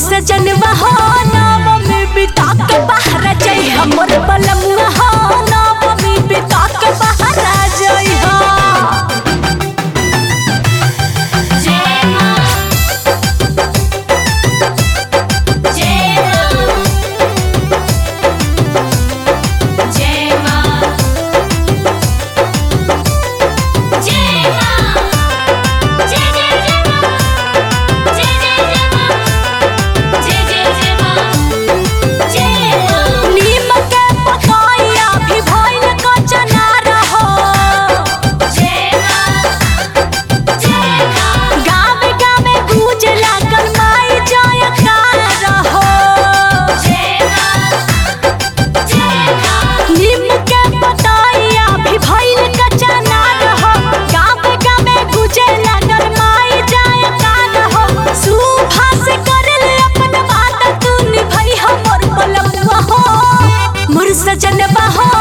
सजनवा हो नवमी बिता के बाहर जाइ हमर बलमुआ हो नवमी बिता के बाहर जाइ हो जय मां जय मां जय मां जय मां जय जय जय मां जय जय जय मां जय जय जय मां जय मां नीम के पकाइया भी भइल कचना रहो जय मां जय मां गाँव गाँव गूंज लागल माई जयकार रहो जय मां जय मां नीम के पकाइया भी भइल कचना रहो गाँव गाँव गूंजे लागल माई जयकार रहो सुभा से करल अपन बात तू निभई हमर बलमुआ हो मोर सजनवा हो